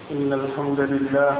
إن الحمد لله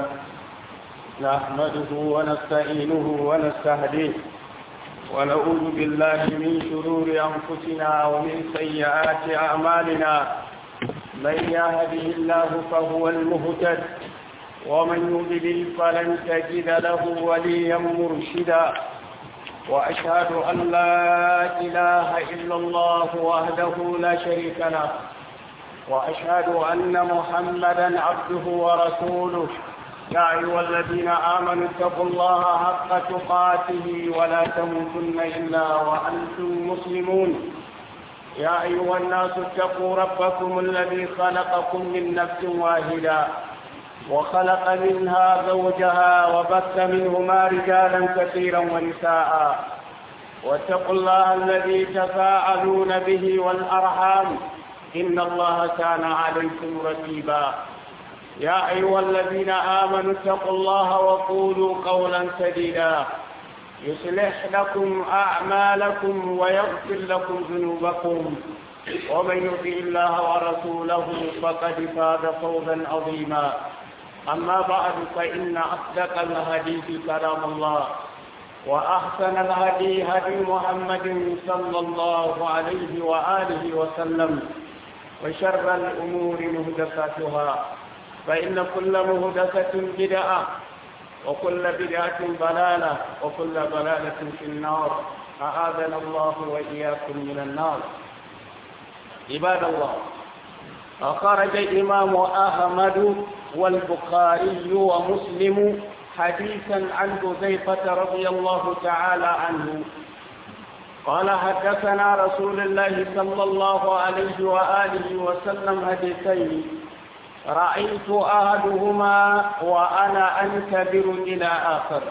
نحمده ونستعينه ونستهديه ونعوذ بالله من شرور أنفسنا ومن سيئات أعمالنا من يهده الله فهو المهتد ومن يضلل فلن تجد له وليا مرشدا وأشهد أن لا إله إلا الله وحده لا شريك له وأشهد أن محمدا عبده ورسوله يا أيها الذين آمنوا اتقوا الله حق تقاته ولا تموتن إلا وأنتم مسلمون يا أيها الناس اتقوا ربكم الذي خلقكم من نفس واحدة وخلق منها زوجها وبث منهما رجالا كثيرا ونساء واتقوا الله الذي تساءلون به والأرحام إن الله كان عليكم رقيبا يا أيها الذين آمنوا اتقوا الله وقولوا قولا سديدا يصلح لكم أعمالكم ويغفر لكم ذنوبكم ومن يطع الله ورسوله فقد فاز فوزا عظيما أما بعد فإن أصدق الحديث كلام الله وأحسن الهدي هدي محمد صلى الله عليه وآله وسلم وشر الأمور مهدساتها فإن كل مهدسة بدعة وكل بدعة ضلالة وكل ضلالة في النار أعاذنا الله وإياكم من النار عباد الله أخرج الإمام أحمد والبخاري ومسلم حديثا عن حذيفة رضي الله تعالى عنه قال حدثنا رسول الله صلى الله عليه وآله وسلم حديثين رأيت أحدهما وأنا أنتظر إلى آخر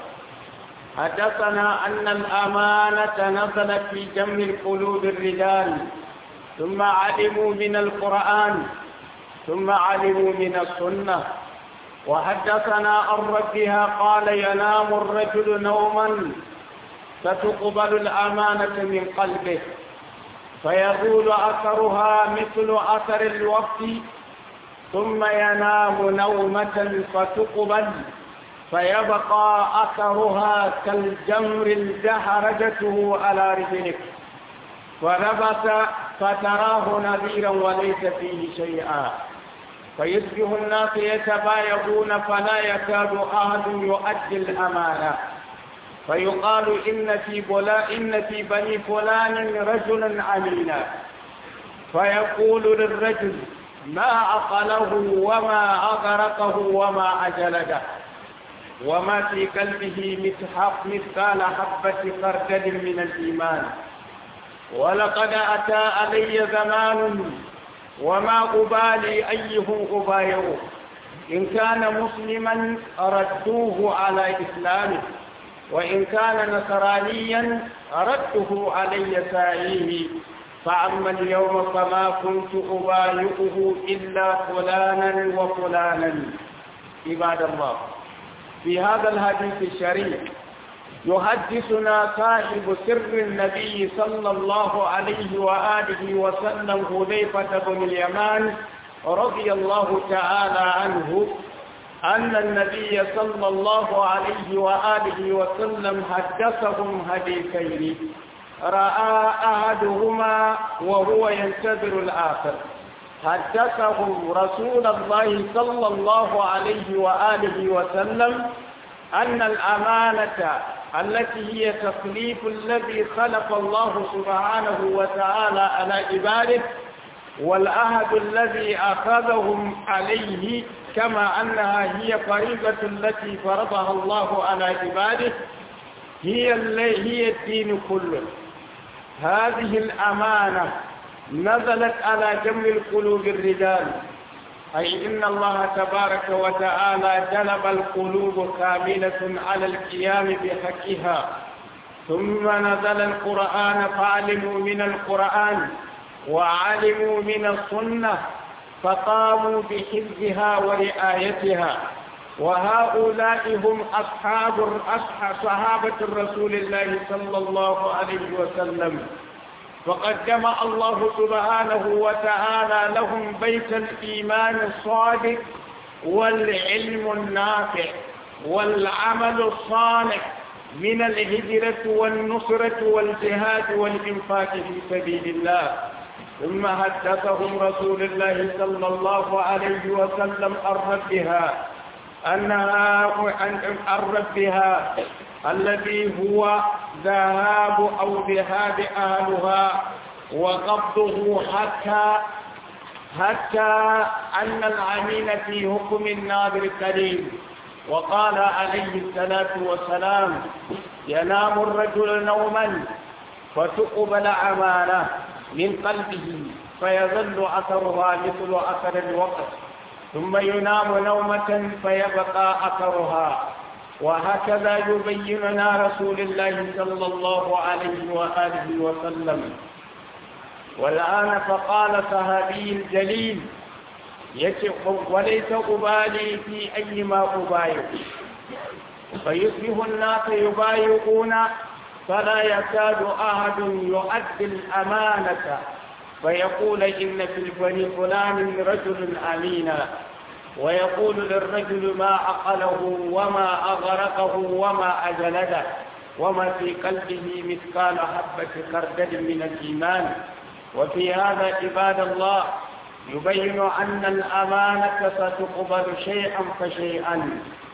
حدثنا أن الأمانة نزلت في جمع القلوب الرجال ثم علموا من القرآن ثم علموا من السنة وحدثنا عن ربها قال ينام الرجل نوما فتقبل الأمانة من قلبه فيزول أثرها مثل أثر الوقت ثم ينام نومة فتقبل فيبقى أثرها كالجمر الدحرجته على رجلك ونبت فتراه نذيرا وليس فيه شيئا فيصبح الناس يتبايعون فلا يكاد أحد يؤدي الأمانة فيقال إن في بلا إن في بني فلان رجلا أمينا فيقول للرجل ما أقله وما أغرقه وما أجلده وما في قلبه مثحق مثقال حبة خردل من الإيمان ولقد أتى علي زمان وما أبالي أيهم أبايعه إن كان مسلما ردوه على إسلامه وإن كان نصرانيا ردته علي سائيه فأما اليوم فما كنت أبايعه إلا فلانا وفلانا عباد الله في هذا الحديث الشريف يحدثنا صاحب سر النبي صلى الله عليه وآله وسلم حذيفة بن اليمان رضي الله تعالى عنه أن النبي صلى الله عليه وآله وسلم حدثهم حديثين رأى أحدهما وهو ينتظر الآخر حدثهم رسول الله صلى الله عليه وآله وسلم أن الأمانة التي هي تكليف الذي خلق الله سبحانه وتعالى على عباده والعهد الذي أخذهم عليه كما أنها هي فريضة التي فرضها الله على عباده هي هي الدين كله هذه الأمانة نزلت على جمع القلوب الرجال أي إن الله تبارك وتعالى جلب القلوب كاملة على القيام بحقها ثم نزل القرآن فعلموا من القرآن وعلموا من السنة فقاموا بحفظها ورعايتها وهؤلاء هم أصحاب أصحاب صحابة رسول الله صلى الله عليه وسلم وقد جمع الله سبحانه وتعالى لهم بيت الإيمان الصادق والعلم النافع والعمل الصالح من الهجرة والنصرة والجهاد والإنفاق في سبيل الله ثم حدثهم رسول الله صلى الله عليه وسلم عن ربها أنها عن ربها الذي هو ذهاب أو ذهاب أهلها وقبضه حتى حتى أن العمين في حكم الناظر قليل وقال عليه الصلاة والسلام ينام الرجل نوما فتقبل أمانة من قلبه فيظل أثرها مثل أثر الوقت ثم ينام نومة فيبقى أثرها وهكذا يبين لنا رسول الله صلى الله عليه وآله وسلم والآن فقال صحابي جليل وليس أبالي في أي ما أبايع فيصبح الناس يبايعون فلا يكاد أحد يؤدي الأمانة فيقول إن في البني فلان رجل أمينا ويقول للرجل ما عقله وما أغرقه وما أجلده وما في قلبه مثقال حبة خردل من الإيمان وفي هذا عباد الله يبين أن الأمانة ستقبل شيئا فشيئا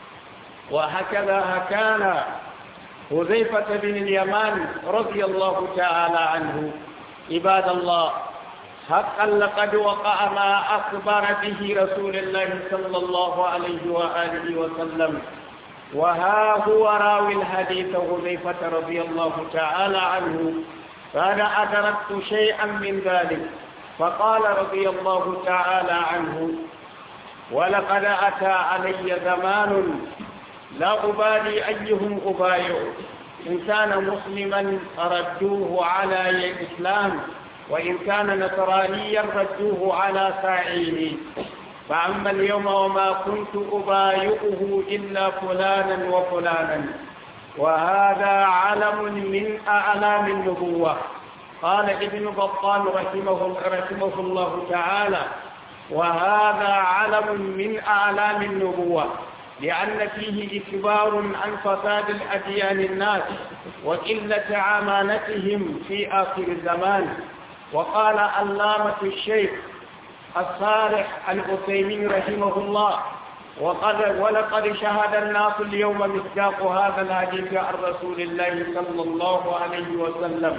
وهكذا كان حذيفة بن اليمان رضي الله تعالى عنه عباد الله حقا لقد وقع ما أخبر به رسول الله صلى الله عليه وآله وسلم وها هو راوي الحديث حذيفة رضي الله تعالى عنه فأنا أدركت شيئا من ذلك فقال رضي الله تعالى عنه ولقد أتى علي زمان لا أبالي أيهم أبايع إن كان مسلما ردوه على الإسلام وإن كان نصرانيا ردوه على ساعيه فأما اليوم وما كنت أبايعه إلا فلانا وفلانا وهذا علم من أعلام النبوة قال ابن بطال رحمه, رحمه الله تعالى وهذا علم من أعلام النبوة لأن فيه إخبار عن فساد الأديان الناس وقلة عمانتهم في آخر الزمان وقال علامة الشيخ الصالح العثيمين رحمه الله وقد ولقد شهد الناس اليوم مصداق هذا الحديث عن رسول الله صلى الله عليه وسلم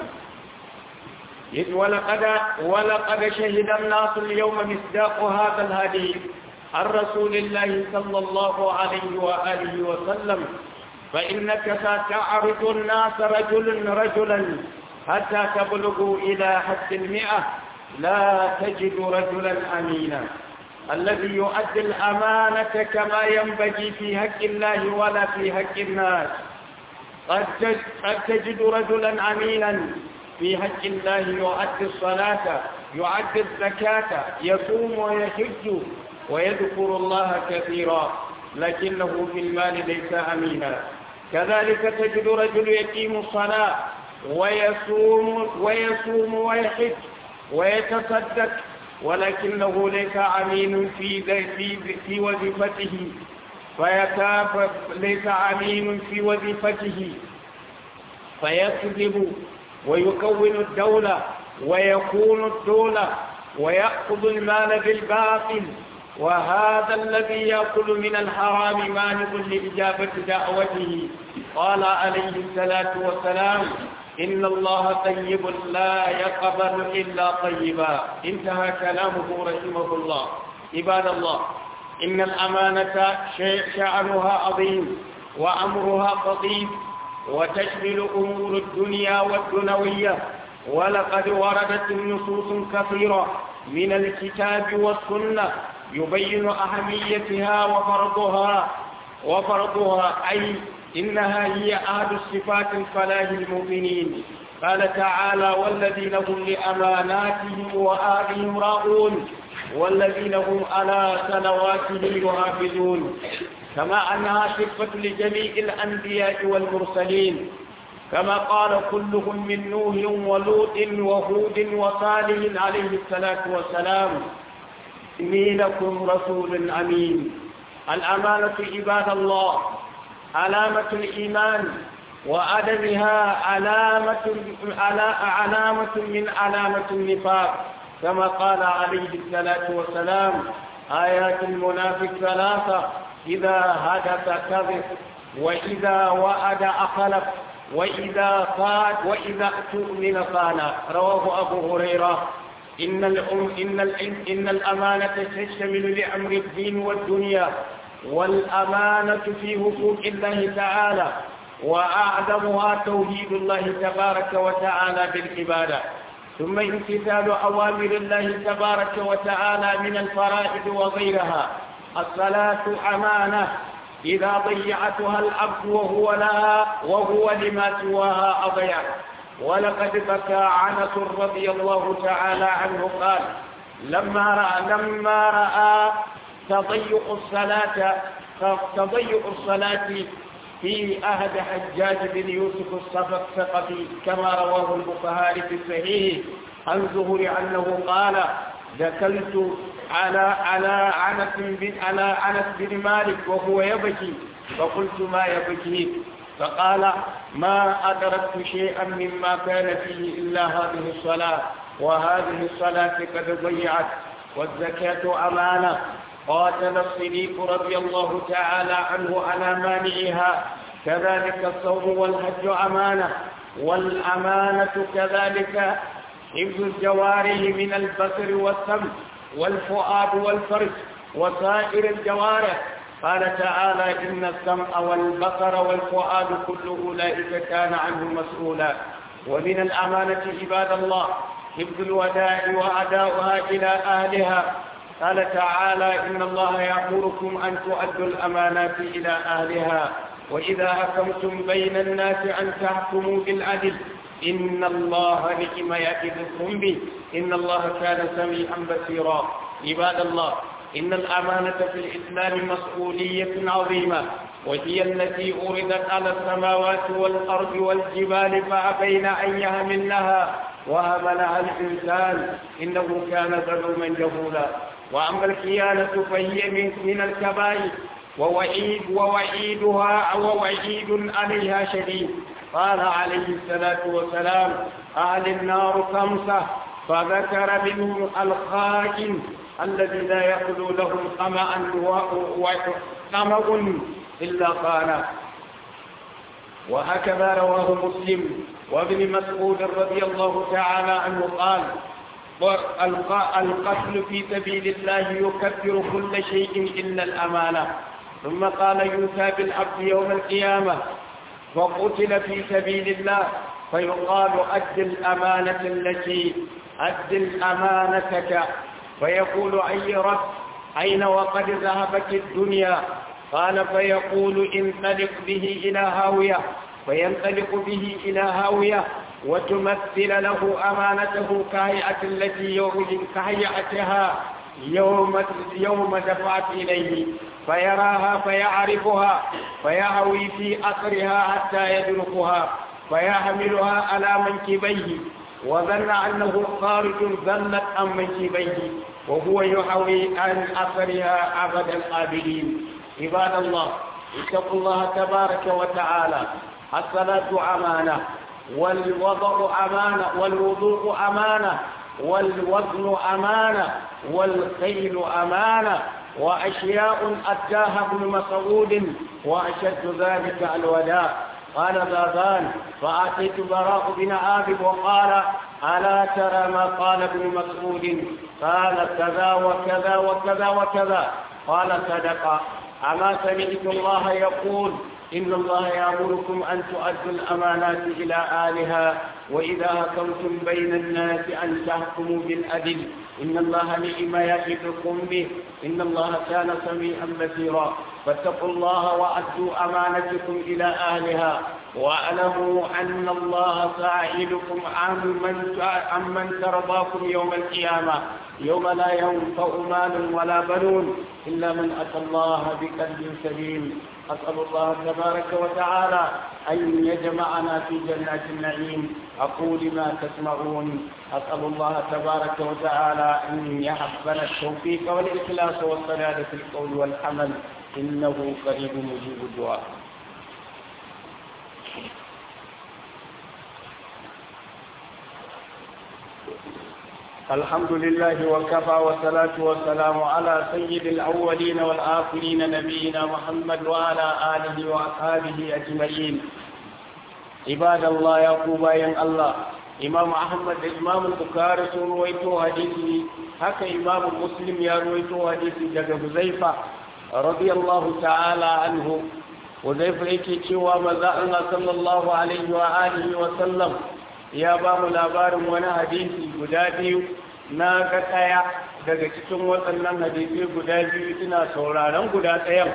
إذ ولقد ولقد شهد الناس اليوم مصداق هذا الحديث عن رسول الله صلى الله عليه وآله وسلم فإنك ستعرض الناس رجل رجلا حتى تبلغوا إلى حد المئة لا تجد رجلا أمينا الذي يؤدي الأمانة كما ينبغي في حق الله ولا في حق الناس قد تجد رجلا أمينا في حق الله يؤدي الصلاة يؤدي الزكاة يصوم ويحج ويذكر الله كثيرا لكنه في المال ليس أمينا كذلك تجد رجل يقيم الصلاة ويصوم ويصوم ويحج ويتصدق ولكنه ليس أمين في في في وظيفته فيتاب ليس أمين في وظيفته فيكذب ويكون الدولة ويكون الدولة ويأخذ المال بالباطل وهذا الذي يأكل من الحرام مانع لإجابة دعوته قال عليه الصلاة والسلام إن الله طيب لا يقبل إلا طيبا انتهى كلامه رحمه الله عباد الله إن الأمانة شأنها عظيم وأمرها خطير وتشمل أمور الدنيا والدنوية ولقد وردت النصوص كثيرة من الكتاب والسنة يبين أهميتها وفرضها وفرضها أي إنها هي أحد الصفات الفلاح المؤمنين قال تعالى والذين هم لأماناتهم وآلهم راؤون والذين هم على صلواتهم يحافظون كما أنها صفة لجميع الأنبياء والمرسلين كما قال كلهم من نوح ولوط وهود وصالح عليه الصلاة والسلام إني لكم رسول أمين الأمانة عباد الله علامة الإيمان وعدمها علامة علامة من علامة النفاق كما قال عليه الصلاة والسلام آيات المنافق ثلاثة إذا حدث كذب وإذا وعد أخلف وإذا قال وإذا اؤتمن خان رواه أبو هريرة إن الأم إن الإن إن الأمانة تشتمل لأمر الدين والدنيا والأمانة في حقوق الله تعالى وأعظمها توحيد الله تبارك وتعالى بالعبادة ثم امتثال أوامر الله تبارك وتعالى من الفرائض وغيرها الصلاة أمانة إذا ضيعتها العبد وهو لها وهو لما سواها أضيع ولقد بكى عنس رضي الله تعالى عنه قال لما رأى لما رأى تضيق الصلاة تضيق الصلاة في أحد حجاج بن يوسف الثقفي كما رواه البخاري في الصحيح عن زهر أنه قال دخلت على على عنس بن على عنس بن مالك وهو يبكي فقلت ما يبكيك فقال ما أدركت شيئا مما كان فيه إلا هذه الصلاة وهذه الصلاة قد ضيعت والزكاة أمانة قاتل الصديق رضي الله تعالى عنه على مانعها كذلك الصوم والحج أمانة والأمانة كذلك حفظ الجوارح من البصر والسمع والفؤاد والفرج وسائر الجوارح قال تعالى إن السمع والبصر والفؤاد كل أولئك كان عنه مسؤولا ومن الأمانة عباد الله حفظ الوداع وأداؤها إلى أهلها قال تعالى إن الله يأمركم أن تؤدوا الأمانات إلى أهلها وإذا حكمتم بين الناس أن تحكموا بالعدل إن الله نعم يعظكم به إن الله كان سميعا بصيرا عباد الله إن الأمانة في الإسلام مسؤولية عظيمة وهي التي أردت على السماوات والأرض والجبال فأبين أن يهملنها وهملها الإنسان إنه كان ظلوما جهولا وأما الخيانة فهي من, من الكبائر ووعيد ووعيدها ووعيد عليها شديد قال عليه الصلاة والسلام أهل النار خمسة فذكر منهم الخائن الذي لا يخلو لهم طمعا وطمع إلا قال وهكذا رواه مسلم وابن مسعود رضي الله تعالى عنه قال القتل في سبيل الله يكفر كل شيء إلا الأمانة ثم قال يوسى بالعبد يوم القيامة وقتل في سبيل الله فيقال أد الأمانة التي أد الأمانتك فيقول أي رب أين وقد ذهبت الدنيا قال فيقول انطلق به إلى هاوية فينطلق به إلى هاوية وتمثل له أمانته كهيئة التي يوم كهيئتها يوم يوم دفعت إليه فيراها فيعرفها فيهوي في أثرها حتى يدركها فيحملها على منكبيه وظن أنه خارج ظنت عن منكبيه وهو يحوي عن أثرها أبد الآبدين عباد الله اتقوا الله تبارك وتعالى الصلاة أمانة والوضع أمانة والوضوء أمانة والوزن أمانة والخيل أمانة وأشياء أداها ابن مسعود وأشد ذلك الوداع قال ذاذان فأتيت براء بن عابد وقال ألا ترى ما قال ابن مسعود قال كذا وكذا وكذا وكذا قال صدق أما سمعت الله يقول إن الله يأمركم أن تؤدوا الأمانات إلى أهلها وإذا حكمتم بين الناس أن تحكموا بالعدل إن الله نعم يعظكم به إن الله كان سميعا بصيرا فاتقوا الله وأدوا أمانتكم إلى أهلها واعلموا أن الله سائلكم عمن عمن ترضاكم يوم القيامة يوم لا ينفع مال ولا بنون إلا من أتى الله بقلب سليم أسأل الله تبارك وتعالى أن يجمعنا في جنات النعيم أقول ما تسمعون أسأل الله تبارك وتعالى أن يحبنا التوفيق والإخلاص والسداد في القول والحمل إنه قريب مجيب الدعاء الحمد لله وكفى والصلاة والسلام على سيد الأولين والآخرين نبينا محمد وعلى آله وأصحابه أجمعين عباد الله يا قوبايا الله إمام أحمد إمام البخاري رويته حديثي هكا إمام مسلم يا رويته حديثي جاك حذيفة رضي الله تعالى عنه حذيفة yake cewa maza Allah sallallahu alaihi wa alihi wa sallam ya ba mu labarin wani hadisi guda biyu na ga ɗaya daga cikin waɗannan hadisi guda biyu ina sauraron guda ɗayan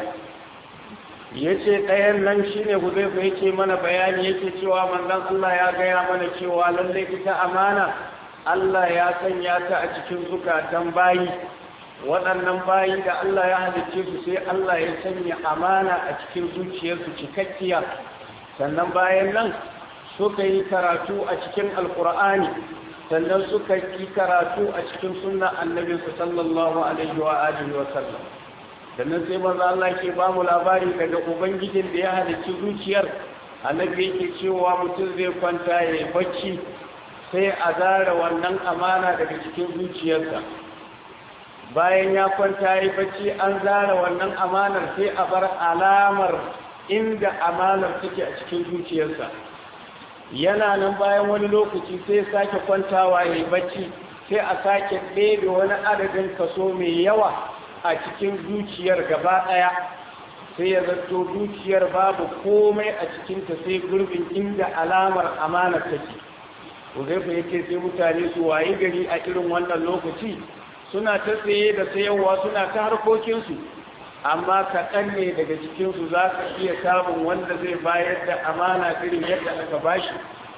ya ce ɗayan nan shi ne huzaifa yake mana bayani yake cewa manzan Allah ya gaya mana cewa lallai ita amana Allah ya sanya ta a cikin zukatan bayi waɗannan bayi da Allah ya halicce su sai Allah ya sanya amana a cikin zuciyarsu cikakkiya sannan bayan nan suka yi karatu a cikin alkur'ani sannan suka yi karatu a cikin sunna annabinsu sallallahu alaihi wa alihi wa sallam sannan sai manzo Allah ke ba mu labari daga ubangijin da ya halicci zuciyar annabi yake cewa mutum zai kwanta ya yi bacci sai a zara wannan amana daga cikin zuciyarsa bayan ya kwanta ya yi bacci an zara wannan amanar sai a bar alamar inda amanar take a cikin zuciyarsa yana nan bayan wani lokaci sai sake kwantawa ya yi bacci sai a sake ɗebe wani adadin kaso mai yawa a cikin zuciyar gaba ɗaya sai ya zato zuciyar babu komai a cikinta sai gurbin inda alamar amanar take uzaifa yake sai mutane su wayi gari a irin wannan lokaci suna ta tsaye da sayarwa suna ta harkokinsu amma kaɗan ne daga cikinsu za ka iya samun wanda zai bayar da amana irin yadda aka bashi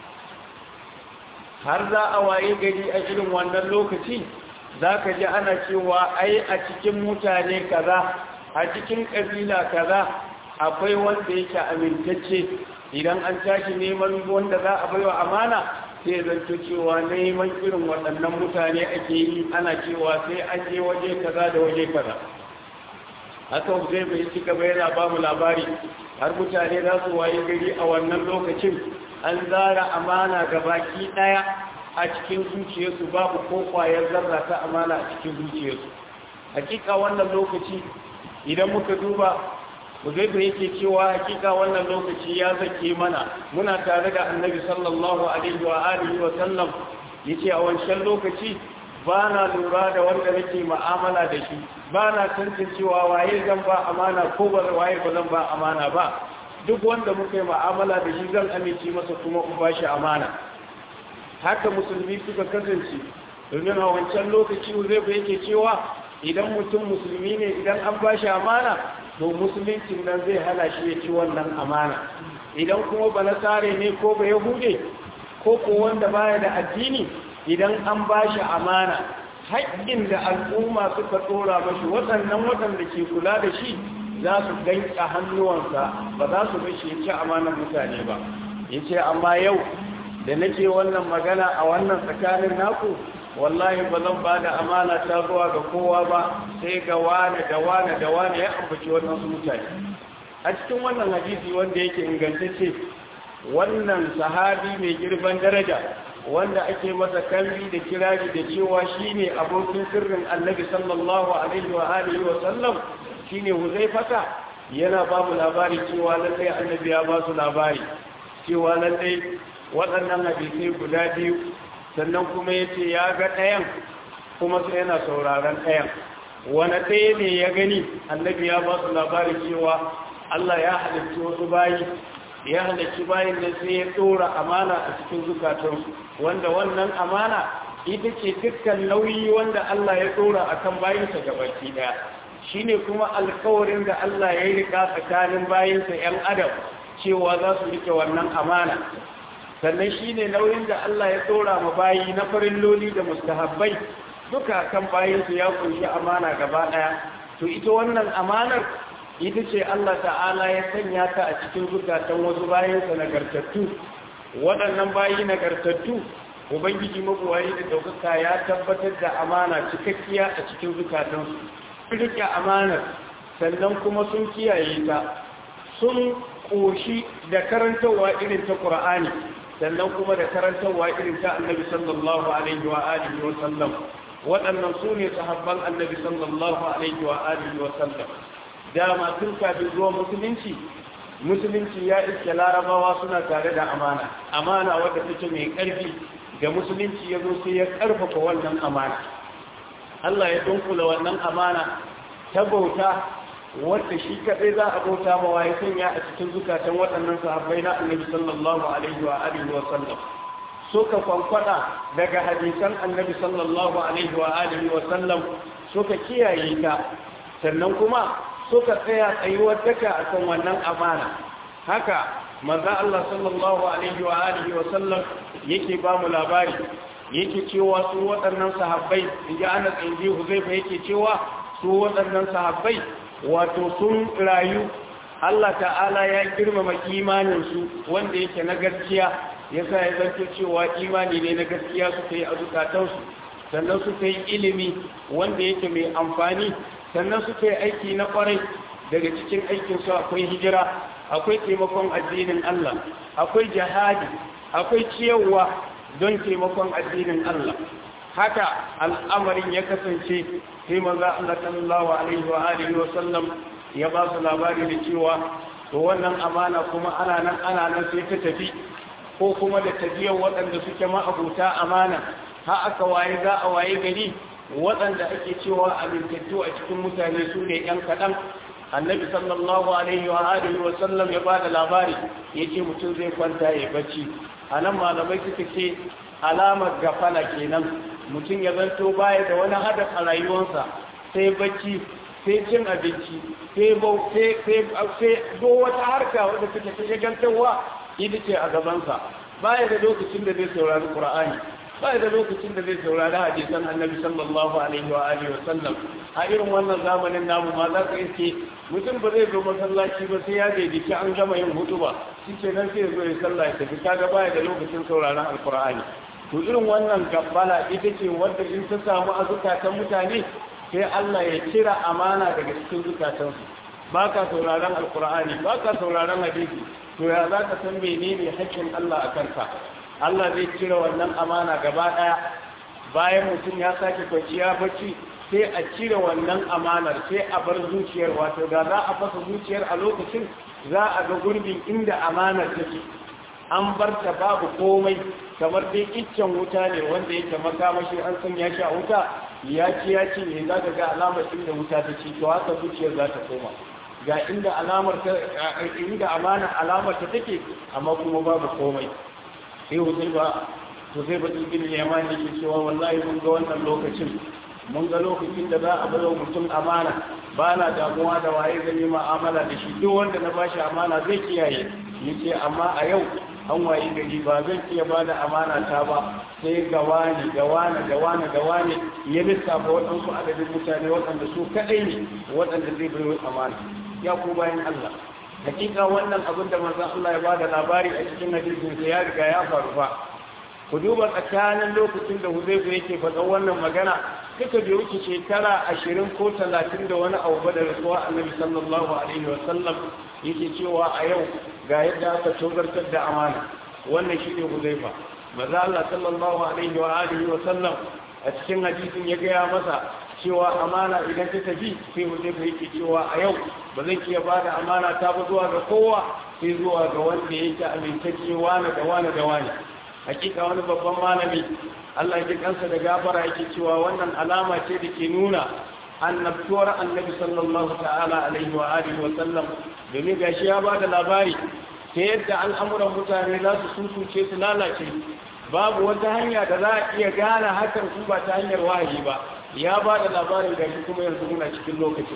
har za a waye gari a irin wannan lokaci za ka ji ana cewa ai a cikin mutane kaza a cikin ƙabila kaza akwai wanda yake amintacce idan an tashi neman wanda za a baiwa amana sai zanto cewa neman irin waɗannan mutane ake yi ana cewa sai an je waje kaza da waje kaza haka zai bai ci gaba yana ba mu labari har mutane za su waye gari a wannan lokacin an zara amana ga baki ɗaya a cikin zuciyarsu babu ko kwayar zarra ta amana a cikin zuciyarsu hakika wannan lokaci idan muka duba Uzaifa yake cewa hakika wannan lokaci ya zake mana muna tare da Annabi sallallahu alaihi wa alihi wa sallam yace a wancan lokaci ba na lura da wanda nake mu'amala da shi ba na tantancewa waye zan ba amana ko ba waye ba zan ba amana ba duk wanda muka yi mu'amala da shi zan amince masa kuma in ba shi amana haka musulmi suka kasance domin a wancan lokaci Uzaifa yake cewa idan mutum musulmi ne idan an ba shi amana to musuluncin nan zai hana shi ya ci wannan amana idan kuma ba nasare ne ko ba yahude ko ko wanda baya da addini idan an ba shi amana haƙƙin da al'umma suka tsora mashi waɗannan waɗanda ke kula da shi za su danka hannuwansa ba za su bashi ya ci amanar mutane ba ya ce amma yau da nake wannan magana a wannan tsakanin naku wallahi ba zan ba da amana ta zuwa ga kowa ba sai ga wane da wane da wane ya ambaci wannan su mutane a cikin wannan hadisi wanda yake ingantacce wannan sahabi mai girban daraja wanda ake masa kalli da kirari da cewa shine abokin sirrin annabi sallallahu alaihi wa alihi wa sallam shine huzaifata yana ba mu labari cewa lallai annabi ya ba su labari cewa lallai waɗannan hadisai guda biyu sannan kuma ya ce ya ga ɗayan kuma sai yana sauraron ɗayan wani ɗaya ne ya gani annabi ya ba su labarin cewa Allah ya halarci wasu bayi ya halarci bayin da sai ya ɗora amana a cikin zukatansu wanda wannan amana ita ce dukkan nauyi wanda Allah ya ɗora a kan bayinsa gabaki ɗaya shi ne kuma alkawarin da Allah ya yi rika tsakanin bayinsa ‘yan adam cewa za su rike wannan amana sannan shi ne nauyin da Allah ya tsora ma bayi na farin loli da mustahabbai duka kan bayinsu ya kunshi amana gaba ɗaya to ita wannan amanar ita ce Allah ta'ala ya sanya ta a cikin zukatan wasu bayansa nagartattu waɗannan bayi nagartattu ubangiji mabuwayi da ɗaukaka ya tabbatar da amana cikakkiya a cikin zukatansu rike amanar sannan kuma sun kiyaye ta sun ƙoshi da karantarwa irin ta ƙura'ani sannan kuma da karantarwa irin ta annabi sallallahu alaihi wa alihi wa sallam waɗannan su ne sahabban annabi sallallahu alaihi wa alihi wa sallam dama tun kafin zuwa musulunci musulunci ya iske larabawa suna tare da amana amana wadda take mai ƙarfi da musulunci ya zo sai ya ƙarfafa wannan amana Allah ya dunkula wannan amana ta bauta wadda shi kaɗai za a bauta mawa ya sanya a cikin zukatan waɗannan sahabbai na annabi sallallahu alaihi wa alihi wa sallam suka kwankwada daga hadisan annabi sallallahu alaihi wa alihi wa sallam suka kiyaye ta sannan kuma suka tsaya tsayuwar daka akan wannan amana haka manzo Allah sallallahu alaihi wa alihi wa sallam yake ba mu labari yake cewa su waɗannan sahabbai inji Anas inji Huzaifa yake cewa su waɗannan sahabbai wato sun rayu Allah ta'ala ya girmama imaninsu wanda yake na gaskiya yasa ya zanto cewa imani ne na gaskiya suka yi a zukatansu sannan suka yi ilimi wanda yake mai amfani sannan suka yi aiki na kwarai daga cikin aikinsu akwai hijira akwai taimakon addinin Allah akwai jihadi akwai ciyarwa don taimakon addinin Allah haka al'amarin ya kasance sai maza Allah sallallahu alaihi wa alihi wa sallam ya ba su labari da cewa to wannan amana kuma ana nan ana nan sai ta tafi ko kuma da tafiyar waɗanda suke ma'abuta amana ha aka waye za a waye gari waɗanda ake cewa amintattu a cikin mutane su ne ‘yan kaɗan annabi sallallahu alaihi wa alihi wa sallam ya ba da labari ya ce mutum zai kwanta ya bacci a nan malamai suka ce alamar gafala kenan mutum ya zanto baya da wani hadaf a rayuwarsa sai bacci sai cin abinci sai bau sai sai do wata harka wadda take ta shagantarwa ita ce a gabansa baya da lokacin da zai saurari qur'ani baya da lokacin da zai saurari hadisan annabi sallallahu alaihi wa alihi wa sallam a irin wannan zamanin namu ma za ka iske mutum ba zai zo masallaci ba sai ya daidaita an gama yin hutuba shi ke nan sai ya zo ya sallah ya tafi kaga baya da lokacin sauraron alqur'ani to irin wannan gabbala ita ce wadda in ta samu a zukatan mutane sai Allah ya cira amana daga cikin zukatansu ba ka sauraron alkur'ani ba ka sauraron hadisi to ya za ka san menene haƙƙin Allah a kanka Allah zai cire wannan amana gaba ɗaya bayan mutum ya sake kwanciya bacci sai a cire wannan amanar sai a bar zuciyar wato da za a fasa zuciyar a lokacin za a ga gurbin inda amanar take an bar ta babu komai kamar dai iccen wuta ne wanda yake makamashi an san ya sha wuta ya ci ya ci ne za ka ga alamar inda wuta ta ci to haka zuciyar za ta koma ga inda alamar ta inda amana alamar ta take amma kuma babu komai sai wutai ba to sai ba ibn yaman yake cewa wallahi mun ga wannan lokacin mun ga lokacin da za a bar mutum amana ba na damuwa da waye zan yi ma'amala da shi duk wanda na bashi amana zai kiyaye yace amma a yau an waye gari ba zan iya ba da amana ta ba sai ga wani ga wani ga wani ga wani ya lissafa waɗansu adadin mutane waɗanda su kaɗai ne waɗanda zai bai amana ya ku bayan Allah hakika wannan abin da manzon Allah ya bada labari a cikin hadisin sa ya riga ya faru fa ku duba tsakanin lokacin da Huzaifa yake faɗa wannan magana duka bai wuce shekara ashirin ko talatin da wani abu da rasuwa annabi sallallahu alaihi wa sallam yake cewa a yau ga yadda aka togartar da amana wannan shi ne Huzaifa maza Allah sallallahu alaihi wa alihi wa sallam a cikin hadisin ya gaya masa cewa amana idan ta tafi sai Huzaifa yake cewa a yau ba zan iya ba da amana ta ba zuwa ga kowa sai zuwa ga wanda yake amintacce wani da wani da wani hakika wani babban malami Allah ya kansa da gafara yake cewa wannan alama ce da ke nuna annabtuwar annabi sallallahu ta'ala alaihi wa alihi wa sallam domin gashi ya bada labari ta yadda al'amuran mutane za su susuce su lalace babu wata hanya da za a iya gane hakan su ba ta hanyar wahayi ba ya bada labarin gashi kuma yanzu muna cikin lokacin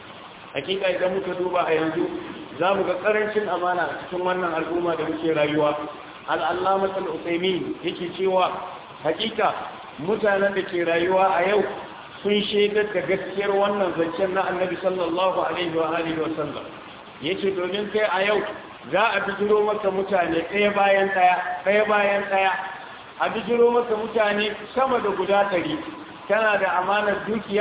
hakika idan muka duba a yanzu za mu ga karancin amana a cikin wannan al'umma da muke rayuwa al'allamatul usaimin yake cewa hakika mutanen da ke rayuwa a yau sun shaidar da gaskiyar wannan zancen na annabi sallallahu alaihi wa alihi wa sallam yace domin kai a yau za a bijiro maka mutane ɗaya bayan ɗaya ɗaya bayan ɗaya a bijiro maka mutane sama da guda ɗari kana da amanar dukiya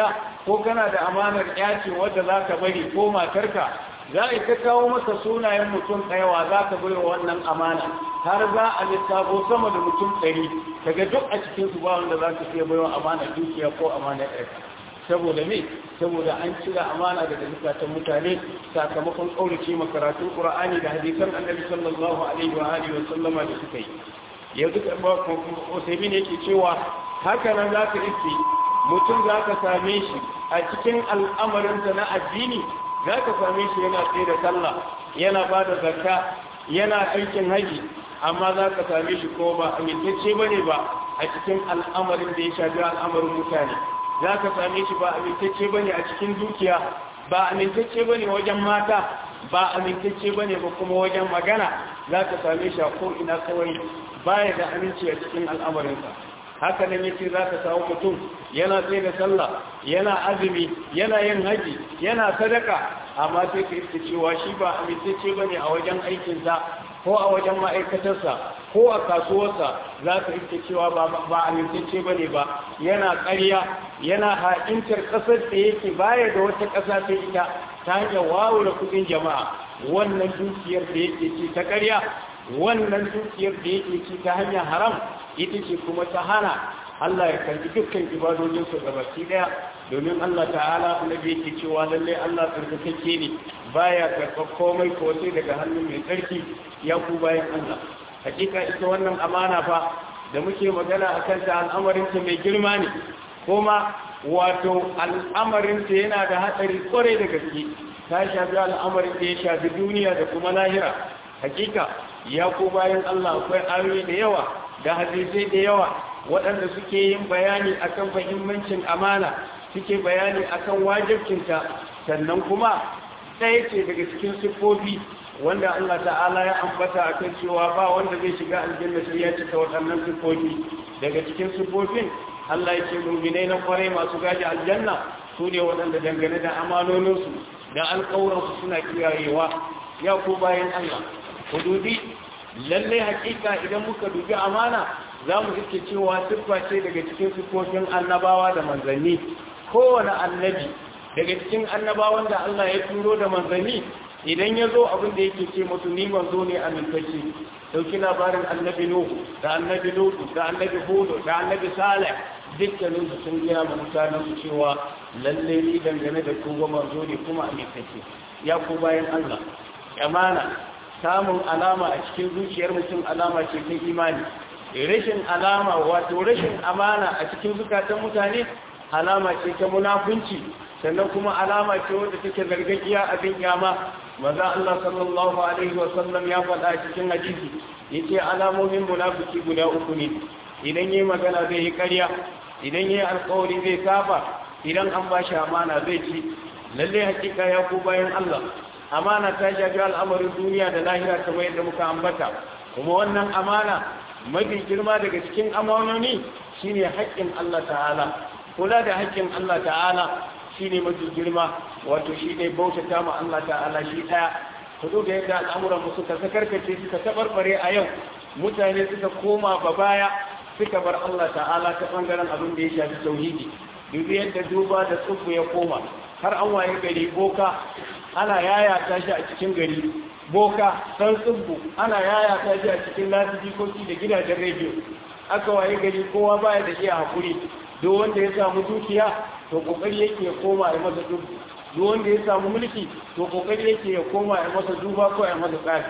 ko kana da amanar yaci wadda za ka bari ko matarka za a ta kawo masa sunayen mutum ɗayawa za ka bai wannan amana har za a lissafo sama da mutum ɗari daga duk a cikin su ba wanda za ka iya bai wa amana dukiya ko amana ɗaya saboda me saboda an cire amana daga zukatan mutane sakamakon ƙaurace makaratun ƙur'ani da hadisan annabi sallallahu alaihi wa alihi wa sallama da suka yi yanzu usaimin yake cewa haka nan za ka iske mutum za ka same shi a cikin al'amarinsa na addini za ka same shi yana tsaye da sallah yana ba da zakka yana aikin haji amma za ka same shi ko ba amintacce ba ne ba a cikin al'amarin da ya shafi al'amarin mutane za ka same shi ba amintacce ba ne a cikin dukiya ba amintacce ba ne wajen mata ba amintacce ba ne ba kuma wajen magana za ka same shi a ko'ina kawai baya da aminci a cikin al'amarinsa haka nan yace za ka samu mutum yana tsaye da sallah yana azumi yana yin haji yana sadaka amma sai ka iska cewa shi ba amintacce ba ne a wajen aikinsa ko a wajen ma'aikatarsa ko a kasuwarsa za ka iska cewa ba amintacce ba ne ba yana ƙarya yana ha'intar ƙasar da yake baya da wata ƙasa ta ita ta hanyar wawura kuɗin jama'a wannan dukiyar da yake ci ta ƙarya wannan dukiyar da yake ci ta hanyar haram ita ce kuma ta hana Allah ya karbi dukkan ibadojinsu ga baki daya domin Allah ta'ala annabi yake cewa lalle Allah tsarkakake ne baya karɓar komai ko sai daga hannun mai tsarki ya ku bayan Allah hakika ita wannan amana fa da muke magana akan ta al'amarin ta mai girma ne kuma wato al'amarin ta yana da hatsari kwarai da gaske ta shafi al'amarin da ya shafi duniya da kuma lahira hakika ya ku bayan Allah akwai ayoyi da yawa da hadisai da yawa waɗanda suke yin bayani akan fahimmancin amana suke bayani akan wajibcinta sannan kuma ɗaya ce daga cikin siffofi wanda Allah ta'ala ya ambata a kan cewa ba wanda zai shiga aljanna sai ya cika waɗannan siffofi daga cikin siffofin Allah ya ce muminai na kwarai masu gaji aljanna su ne waɗanda dangane da amanoninsu da alƙawuransu suna kiyayewa ya ku bayan Allah ku dubi lallai hakika idan muka dubi amana za mu iske cewa siffa ce daga cikin siffofin annabawa da manzanni kowane annabi daga cikin annabawan da Allah ya turo da manzanni idan ya zo abin da yake ce mutu ni manzo ne amintacce dauki labarin annabi nuhu da annabi lutu da annabi hudu da annabi salih dukkanin su sun gina ma mutanen su cewa lalle ni dangane da ku manzo ne kuma amintacce ya ku bayan Allah amana samun alama a cikin zuciyar mutum alama ce ta imani rashin alama wato rashin amana a cikin zukatan mutane alama ce ta munafunci sannan kuma alama ce wadda take gargajiya abin kyama maza Allah sallallahu alaihi wasallam ya faɗa cikin hadisi yace alamomin munafiki guda uku ne idan yayi magana zai yi ƙarya idan yayi alƙawari zai saba idan an ba shi amana zai ci lalle hakika ya ku bayan Allah amana ta shafi al'amarin duniya da lahira kamar yadda muka ambata kuma wannan amana mafi girma daga cikin amanoni shine haƙƙin Allah ta'ala kula da haƙƙin Allah ta'ala shine mafi girma wato shine bautata ma Allah ta'ala shi ɗaya ku zo da yadda al'amuran mu suka sakarkace suka tabarbare a yau mutane suka koma ba baya suka bar Allah ta'ala ta bangaren abin da ya shafi tauhidi dubi yadda duba da tsubu ya koma har an waye gari boka ana yaya ta shi a cikin gari boka san tsubbu ana yaya ta shi a cikin lasifikoki da gidajen rediyo aka waye gari kowa baya da iya hakuri duk wanda ya samu dukiya to kokari yake ya koma ya masa tsubbu duk wanda ya samu mulki to kokari yake ya koma ya masa duba ko ya masa tsafi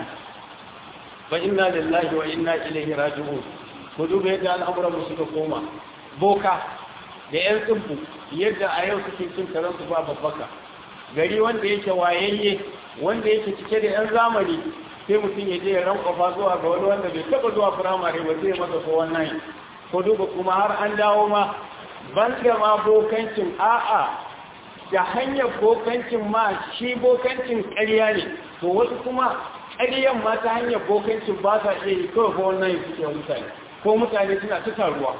fa inna lillahi wa inna ilaihi raji'un ku duba yadda al'amuran mu suka koma boka da yan tsubbu yadda a yau suke cin karansu ba babbaka gari wanda yake wayayye wanda yake cike da 'yan zamani sai mutum ya je ya rankwafa zuwa ga wani wanda bai taba zuwa firamare ba zai masa ko wannan ko duba kuma har an dawo ma ban da ma bokancin a'a da hanyar bokancin ma shi bokancin ƙarya ne to wasu kuma ƙaryan ma ta hanyar bokancin ba sa iya yi kawai ko wannan suke mutane ko mutane suna ta taruwa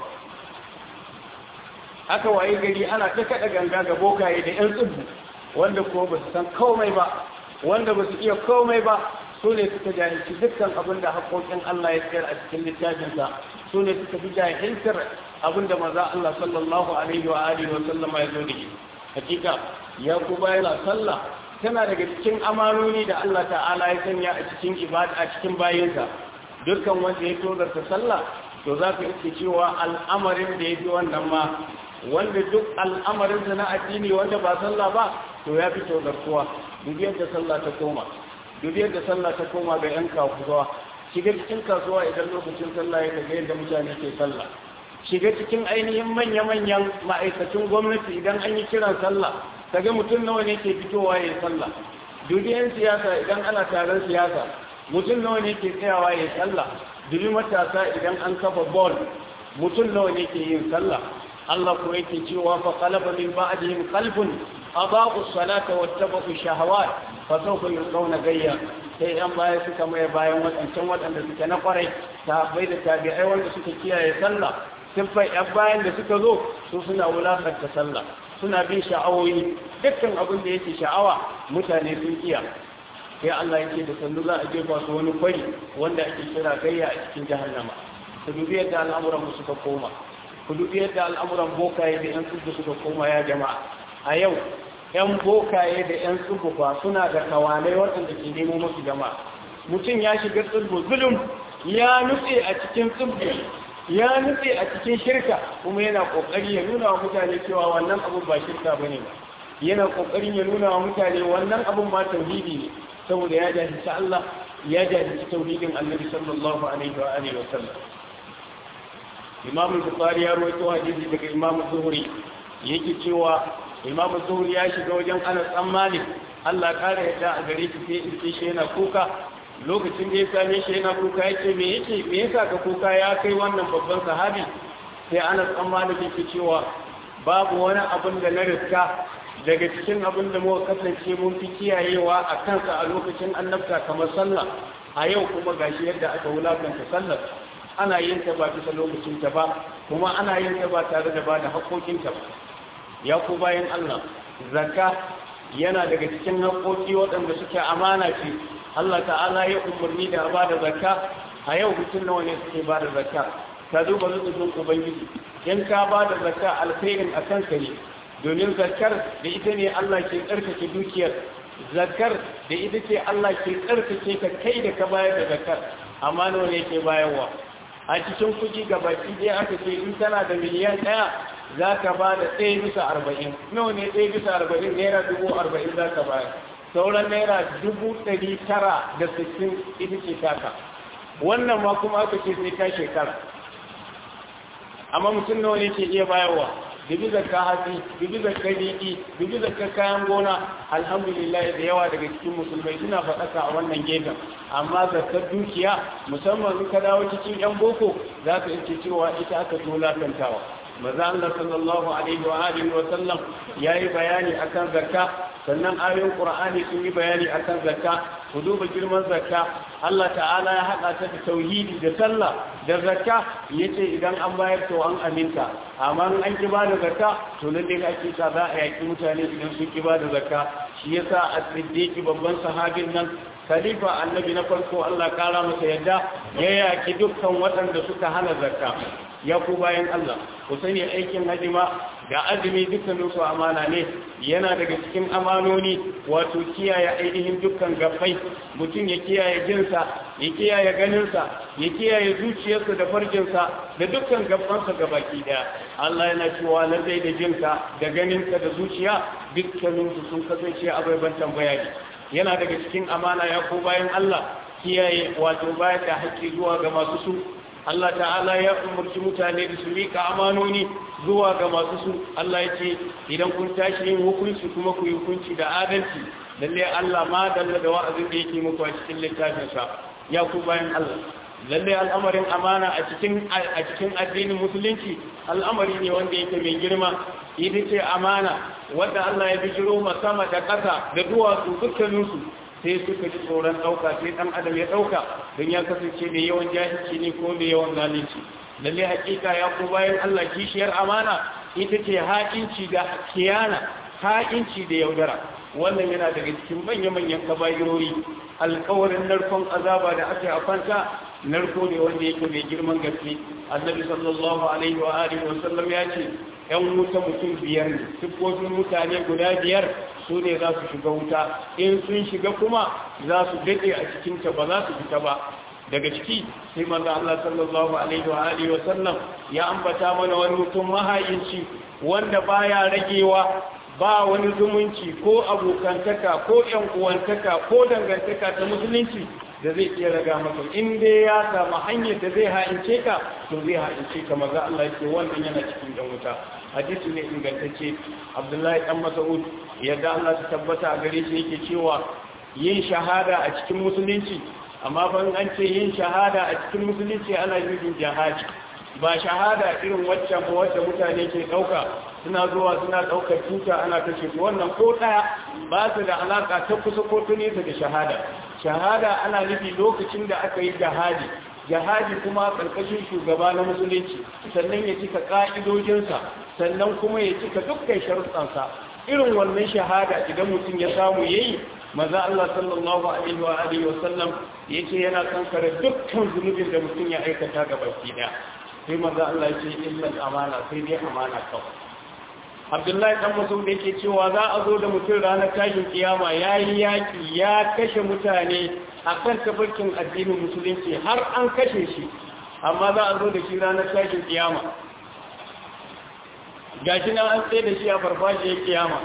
aka waye gari ana ta kaɗa ganga ga bokaye da 'yan tsibbu wanda ko ba su san komai ba wanda ba su iya komai ba su ne suka jahilci dukkan abin da haƙoƙin Allah ya tsayar a cikin littafinsa su ne suka fi jahiltar abin da maza Allah sallallahu alaihi wa alihi wa sallama ya zo da shi hakika ya ku bayan sallah tana daga cikin amanoni da Allah ta'ala ya sanya a cikin ibada a cikin bayinsa dukkan wanda ya tozarta sallah to za ka iske cewa al'amarin da ya fi wannan ma wanda duk al'amarinsa na addini wanda ba sallah ba to ya fi tozartuwa duk yadda sallah ta koma duk yadda sallah ta koma ga 'yan kasuwa shiga cikin kasuwa idan lokacin sallah ya kaga yadda mutane ke sallah shiga cikin ainihin manya-manyan ma'aikacin gwamnati idan an yi kiran sallah kaga mutum nawa ne ke fitowa ya yi sallah dubi 'yan siyasa idan ana taron siyasa mutum nawa ne ke tsayawa ya yi sallah dubi matasa idan an kafa bol mutum nawa ne ke yin sallah Allah ko yake cewa fa qalaba min ba'dihim qalbun adaa'u salata wattaba'u shahawat fa sawfa yulqawna gayya sai yan baya suka mai bayan wadancan wadanda suke na kwarai sahabbai da tabi'ai wanda suka kiyaye sallah siffai yan bayan da suka zo su suna wulakanta sallah suna bin sha'awoyi dukkan abin da yake sha'awa mutane sun kiya sai Allah yake da sannu za a jefa su wani kwari wanda ake kira gayya a cikin jahannama ku dubi yadda al'amuran mu suka koma ku dubi yadda al'amuran bokaye da yan tsubu suka koma ya jama'a a yau yan bokaye da yan tsubu ba suna da kawalai waɗanda ke nemo musu jama'a mutum ya shiga tsubu zulum ya nutse a cikin tsubu ya nutse a cikin shirka kuma yana kokari ya nuna wa mutane cewa wannan abun ba shirka bane ba yana kokarin ya nuna wa mutane wannan abun ba tauhidi ne saboda ya jahilci Allah ya jahilci tauhidin Annabi sallallahu alaihi wa alihi wa sallam Imam Bukhari ya rawaito hadisi daga Imam Zuhri yake cewa Imam Zuhri ya shiga wajen Anas bin Malik Allah kare yadda a gare shi sai in shi yana kuka lokacin da ya same shi yana kuka yace me yake me yasa ka kuka ya kai wannan babban sahabi sai Anas bin Malik yake cewa babu wani abin da na riska daga cikin abin da muka kasance mun fi kiyayewa a kansa a lokacin annabta kamar sallah a yau kuma gashi yadda aka wulakanta sallar ana yin ta ba bisa lokacin ta ba kuma ana yin ta ba tare da ba da haƙoƙin ta ba ya ku bayan Allah zakka yana daga cikin haƙoƙi waɗanda suke amana ce Allah ta'ala ya umarni da ba da zakka a yau mutum nawa ne suke ba da zakka ka duba rubutun ubangiji in ka ba da zakka alkhairin a kanka ne domin zakar da ita ne Allah ke tsarkake dukiyar zakar da ita ce Allah ke tsarkake ka kai da ka bayar da zakar amma nawa ne ke bayarwa a cikin kuɗi ga baki ɗaya aka ce in tana da miliyan ɗaya za ka ba da ɗaya bisa arba'in nawa ne ɗaya bisa arba'in naira dubu arba'in za ka bayar sauran naira dubu ɗari tara da sittin ita ce taka wannan ma kuma aka ce sai ta shekara amma mutum nawa ne ke iya bayarwa dubi zakka hatsi dubi zakka riɗi dubi zakka kayan gona alhamdulillah da yawa daga cikin musulmai suna faɗaka a wannan gefen amma zakkar dukiya musamman in ka dawo cikin yan boko za ka ce cewa ita aka tolakantawa maza Allah sallallahu alaihi wa alihi wa sallam yayi bayani akan zakka sannan ayoyin qur'ani sun yi bayani akan zakka ku duba girman zakka Allah ta'ala ya haɗa ta da tauhidi da sallah da zakka yace idan an bayar to an aminta amma an ki ba da zakka to lalle ka ce za a yaki mutane idan sun ki ba da zakka shi yasa as-siddiq babban sahabin nan khalifa annabi na farko Allah kara masa yadda ya yaki dukkan waɗanda suka hana zakka ya ku bayan Allah ku sani aikin hajima da azumi dukkanin su amana ne yana daga cikin amanoni wato kiyaye ainihin dukkan gabbai mutum ya kiyaye jinsa ya kiyaye ganinsa ya kiyaye zuciyarsa da farjinsa da dukkan gabbansa gabaki daya Allah yana cewa lallai da jinka da ganinka da zuciya dukkanin su sun kasance abaiban tambaya ne yana daga cikin amana ya ko bayan Allah kiyaye wato bayar da haƙƙi zuwa ga masu su Allah ta'ala ya umarci mutane da su rika amanoni zuwa ga masu su Allah ya ce idan kun tashi yin hukunci kuma ku yi hukunci da adalci lalle Allah ma dalla da wa'azin da yake muku a cikin littafinsa ya ku bayan Allah lalle al'amarin amana a cikin a cikin addinin musulunci al'amari ne wanda yake mai girma ita ce amana wanda Allah ya bijiro ma sama da ƙasa da duwatsu dukkaninsu sai suka ji tsoron ɗauka sai ɗan adam ya ɗauka don ya kasance mai yawan jahilci ne ko mai yawan zalunci lalle hakika ya ku bayan Allah kishiyar amana ita ce haƙinci da kiyana haƙinci da yaudara wannan yana daga cikin manya-manyan kaba'irori alƙawarin narkon azaba da aka yi a kwanta narko ne wanda yake mai girman gaske annabi sallallahu alaihi wa alihi wa sallam ya ce ‘yan wuta mutum biyar ne siffofin mutane guda biyar su ne za su shiga wuta in sun shiga kuma za su daɗe a cikinta ba za su fita ba daga ciki sai manzo Allah sallallahu alaihi wa alihi wa sallam ya ambata mana wani mutum mahayinci wanda baya ragewa ba wani zumunci ko abokantaka ko ƴan uwantaka ko dangantaka ta musulunci da zai iya raga maka in dai ya samu hanyar da zai ha'ince ka to zai ha'ince ka maza Allah yake wannan yana cikin dan wuta hadisi ne ingantacce Abdullahi dan Mas'ud yadda Allah ta tabbata a gare shi yake cewa yin shahada a cikin musulunci amma fa an ce yin shahada a cikin musulunci ana yin jihadi ba shahada irin waccan ba wacce mutane ke dauka suna zuwa suna daukar tuta ana kashe su wannan ko daya ba su da alaka ta kusa ko ta nesa da shahada shahada ana nufi lokacin da aka yi jihadi jihadi kuma karkashin shugaba na musulunci sannan ya cika ka'idojinsa sannan kuma ya cika dukkan sharuɗansa irin wannan shahada idan mutum ya samu yayi maza Allah sallallahu alaihi wa alihi wa sallam yake yana kankare dukkan zunubin da mutum ya aikata ga baki daya sai maza Allah yake illa amana sai dai amana kawai Abdullahi dan Mas'ud yake cewa za a zo da mutum ranar tashin kiyama yayi yaki ya kashe mutane akan tabarkin addinin musulunci har an kashe shi amma za a zo da shi ranar tashin kiyama gashi nan an tsaye da shi a farfajiyar kiyama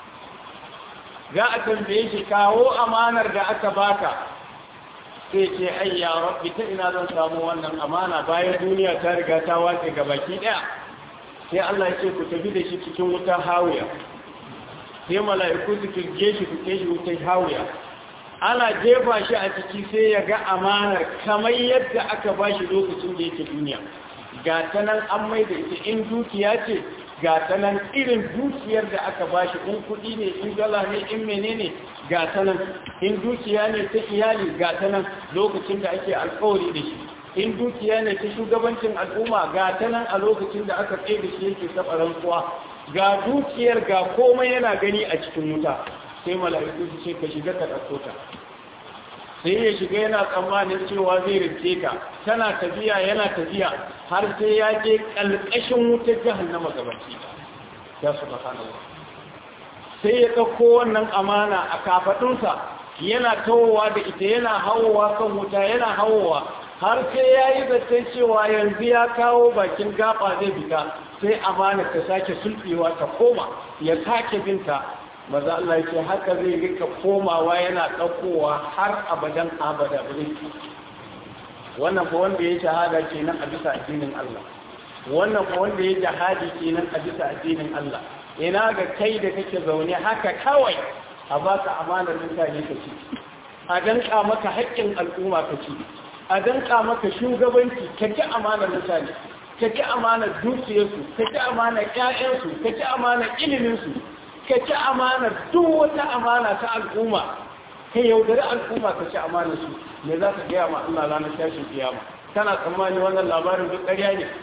za a tambaye shi kawo amanar da aka baka sai ce ai ya rabbi ta ina zan samu wannan amana bayan duniya ta riga ta watse ga baki daya sai Allah ya ce ku tafi da shi cikin wutar hawiya sai mala'iku su kirge shi ku kai shi wutar hawiya ana jefa shi a ciki sai ya ga amanar kamar yadda aka ba shi lokacin da yake duniya ga ta nan an mai da ita in dukiya ce ga ta nan irin dukiyar da aka ba shi in kuɗi ne in dala ne in menene ga ta nan in dukiya ne ta iyali ga ta nan lokacin da ake alkawari da shi in dukiya ne ta shugabancin al'umma ga ta nan a lokacin da aka tsaye da shi yake taɓa rantsuwa ga dukiyar ga komai yana gani a cikin wuta sai mala'iku su ce ka shiga ka ɗauko ta sai ya shiga yana tsammanin cewa zai rike ta tana tafiya yana tafiya har sai ya je ƙalƙashin wutar jahannama gabaci ya subhanallah sai ya ɗauko wannan amana a kafaɗunsa yana tawowa da ita yana hawowa kan wuta yana hawowa har sai ya yi zaton cewa yanzu ya kawo bakin gaba zai fita sai amana ta sake sulɓewa ta koma ya sake binta maza Allah ce haka zai rika komawa yana ɗaukowa har abadan abada bane wannan fa wanda ya shahada kenan a bisa addinin Allah wannan fa wanda ya jihadi kenan a bisa addinin Allah ina ga kai da kake zaune haka kawai a baka amanar mutane ka ci a danka maka haƙƙin al'umma ka ci a danka maka shugabanci ka ci amanar mutane ka ci amanar dukiyarsu ka ci amanar ƴaƴansu ka ci amanar iliminsu ka ci amanar duk wata amana ta al'umma ka yaudari al'umma ka ci amanar su me za ka gaya ma Allah ranar tashin kiyama kana tsammani wannan labarin duk ƙarya ne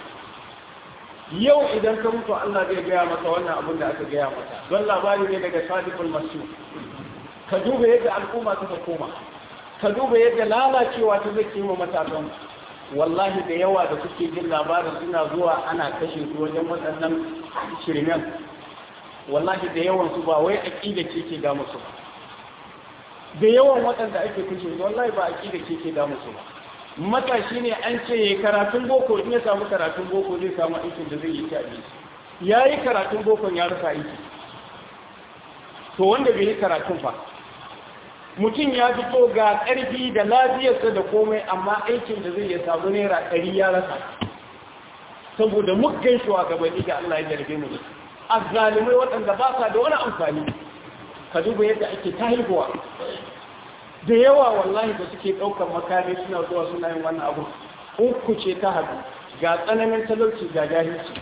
yau idan ka mutu Allah zai gaya maka wannan abin da aka gaya maka don labari ne daga sadiqul masu ka duba yadda al'umma suka koma ka duba yadda lalacewa ta zai kima matasan wallahi da yawa da kuke jin labarin suna zuwa ana kashe su wajen waɗannan shirmen wallahi da yawan su ba wai aqida ce ke ga musu da yawan waɗanda ake kashe su wallahi ba aqida ce ke ga musu ba matashi ne an ce ya karatun boko in ya samu karatun boko zai samu aikin da zai yi ta ya yi karatun bokon ya rasa aiki to wanda bai yi karatun fa mutum ya fito ga ƙarfi da lafiyarsa da komai amma aikin da zai ya samu naira ɗari ya rasa saboda muggan shugabanni ga Allah ya jarbe mu azzalimai waɗanda ba sa da wani amfani ka duba yadda ake ta haihuwa da yawa wallahi da suke ɗaukar makami suna zuwa suna yin wannan abu uku ce ta haɗu ga tsananin talauci ga jahilci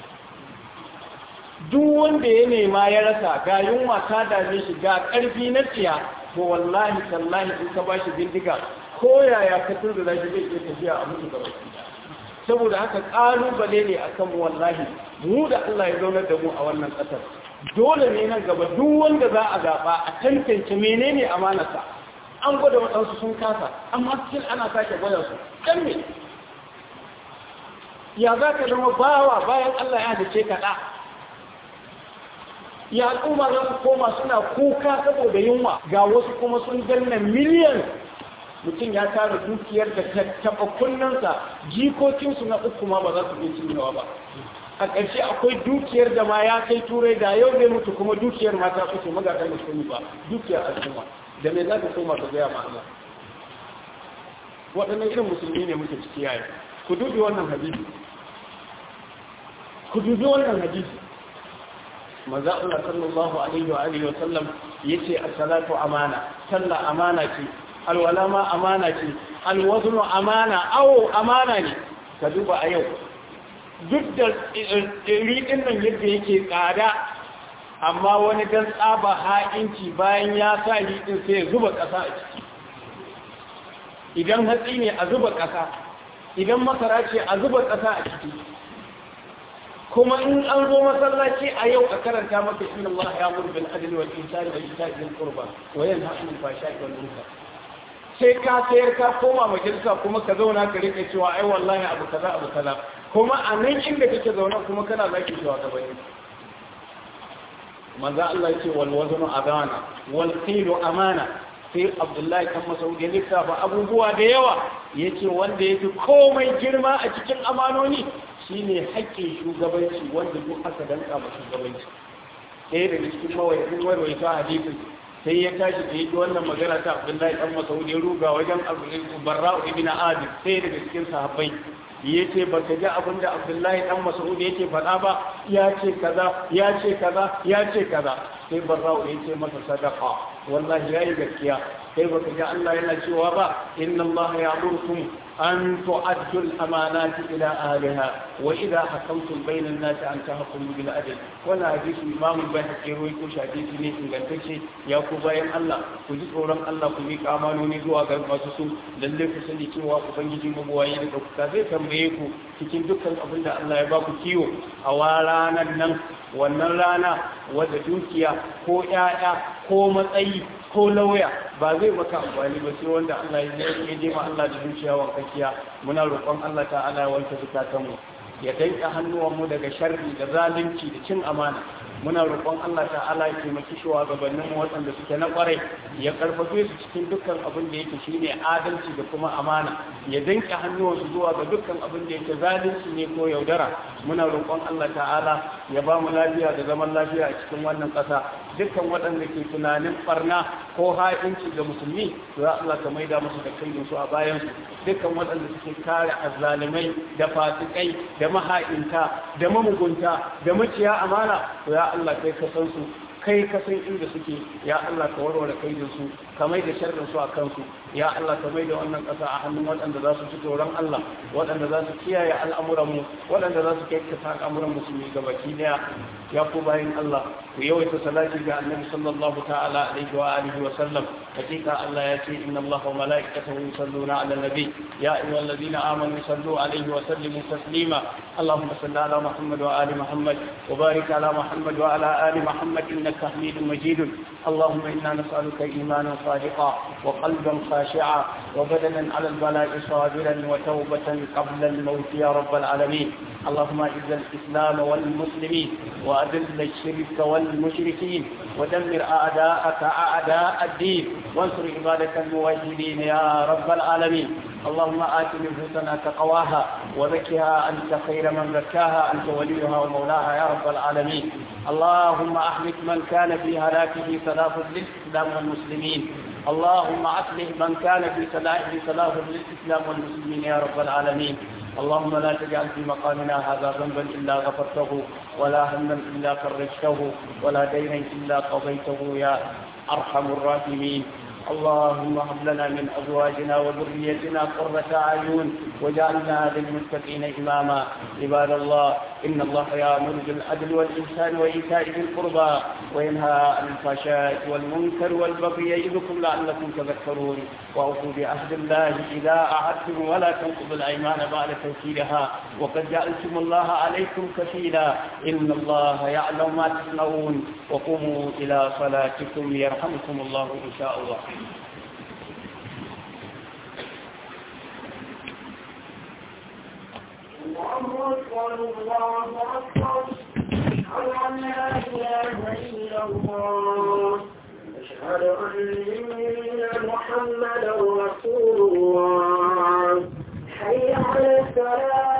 duk wanda ya nema ya rasa ga yunwa ta dame shi ga ƙarfi na tsiya to wallahi tallahi in ka bashi bindiga ko yaya ka turda zai zai iya tafiya a mutu gaba saboda haka ƙalubale ne akan mu wallahi mu da Allah ya zaunar da mu a wannan ƙasar dole ne nan gaba duk wanda za a zaɓa a tantance menene amanarsa an gwada waɗansu sun kasa amma cikin ana sake gwada su ɗan me ya za ka zama bawa bayan Allah ya dace ka ɗa ya al'umma za su koma suna kuka saboda yunwa ga wasu kuma sun danna miliyan mutum ya tara dukiyar da ta taɓa kunnansa jikokinsu na uku ma ba za su iya cinyewa ba a ƙarshe akwai dukiyar da ma ya kai turai da yau zai mutu kuma dukiyar ma ta kuce magatar musulmi ba dukiyar al'umma da me za ka koma ka gaya ma Allah waɗannan irin musulmi ne muke ciki yayi ku dubi wannan hadisi ku dubi wannan hadisi manzo Allah sallallahu alaihi wa alihi wa sallam yace as-salatu amana sallah amana ce alwala ma amana ce alwaznu amana awo amana ne ka duba a yau duk da riɗin nan yadda yake tsada amma wani dan tsaba ha'inci bayan ya sa riɗin sai ya zuba ƙasa a ciki idan hatsi ne a zuba ƙasa idan masara ce a zuba ƙasa a ciki kuma in an zo masallaci a yau a karanta maka inna Allah ya muru bil adli wal ihsani wa ita'i dhil qurba wa yanha 'anil fahsha'i wal munkar sai ka sayar ka koma majalisa kuma ka zauna ka rike cewa ai wallahi abu kaza abu kaza kuma a nan inda kake zaune kuma kana zaki cewa ka bane manzo Allah yake wal waznu adana wal qilu amana sai Abdullahi kan Masaudi ya lissafa abubuwa da yawa yace wanda yafi komai girma a cikin amanoni shine haƙƙin shugabanci wanda duk aka danka ma shugabanci ɗaya daga cikin mawayin warwaita hadisin sai ya tashi da yake wannan magana ta Abdullahi dan Mas'ud ya ruga wajen Barra'u ibn Adib sai daga cikin sahabbai yace baka ji abin da Abdullahi dan Mas'ud yake faɗa ba ya ce kaza ya ce kaza ya ce kaza sai Barra'u yace masa sadaqa wallahi yayi gaskiya sai baka ji Allah yana cewa ba inna Allah ya'murukum أن تؤدوا الأمانات إلى أهلها وإذا حكمتم بين الناس أن تحكموا بالعدل ولا حديث الإمام البيهقي روي كوش حديث ne ingantacce ya ku bayan Allah ku ji tsoron Allah ku miƙa amanoni zuwa ga masu su lalle ku sani cewa ubangiji mabuwayi da kuka zai tambaye ku cikin dukkan abin da Allah ya ba ku kiwo a wa ranar nan wannan rana wadda dukiya ko ƴaƴa ko matsayi ko lauya ba zai maka amfani ba sai wanda Allah ya yi je ma Allah da zuciya wankakiya muna roƙon Allah ta'ala ya wanke zukatanmu ya danka hannuwanmu daga sharri da zalunci da cin amana muna roƙon Allah ta'ala ya taimaki shugabannin mu waɗanda suke na ƙwarai ya karfafe su cikin dukkan abin da yake shine adalci da kuma amana ya danka hannuwansu zuwa ga dukkan abin da yake zalunci ne ko yaudara muna roƙon Allah ta'ala ya ba mu lafiya da zaman lafiya a cikin wannan ƙasa dukkan waɗanda ke tunanin barna ko ha'inci ga musulmi to ya Allah ka maida musu da kai su a bayan su dukkan waɗanda suke kare azzalimai da fasikai da maha'inta da mamugunta da maciya amana to ya Allah kai ka san su kai ka san inda suke ya Allah ka warware kaidin su ka mai da sharrin su a kansu ya Allah ka mai da wannan ƙasa a hannun waɗanda za su ci tsoron Allah waɗanda za su kiyaye al'amuranmu waɗanda za su kai ka al'amuran musulmi gabaki daya ya ku bayan Allah ku yawaita salati ga annabi sallallahu ta'ala alaihi wa alihi wa sallam hakika Allah ya ce inna Allah wa malaikatahu yusalluna ala nabi ya ayyuhalladhina amanu sallu alaihi wa sallimu taslima اللهم صل على محمد وآل محمد وبارك على محمد وعلى آل محمد إنك حميد مجيد اللهم إنا نسألك إيمانا صادقا وقلبا خاشعا وبدنا على البلاء صابرا وتوبة قبل الموت يا رب العالمين اللهم اعز الإسلام والمسلمين وأذل الشرك والمشركين ودمر أعداءك أعداء الدين وانصر عبادك الموحدين يا رب العالمين اللهم آت نفوسنا تقواها وزكها أنت خير من زكاها أنت وليها ومولاها يا رب العالمين اللهم أحمد من كان في هلاكه صلاح للإسلام والمسلمين اللهم أصلح من كان في صلاحه صلاح للإسلام والمسلمين يا رب العالمين اللهم لا تجعل في مقامنا هذا ذنبا إلا غفرته ولا هما إلا فرجته ولا دينا إلا قضيته يا أرحم الراحمين اللهم هب لنا من ازواجنا وذريتنا قرة اعين واجعلنا للمتقين اماما عباد الله ان الله يامر بالعدل والاحسان وايتاء ذي القربى وينهى عن الفحشاء والمنكر والبغي يعظكم لعلكم تذكرون واوفوا بعهد الله اذا اعدتم ولا تنقضوا الايمان بعد توكيدها وقد جعلتم الله عليكم كفيلا ان الله يعلم ما تصنعون وقوموا الى صلاتكم يرحمكم الله ان شاء الله الله أكبر الله أكبر أشهد أن لا إله إلا الله أشهد أن محمدا رسول الله حي على الصلاة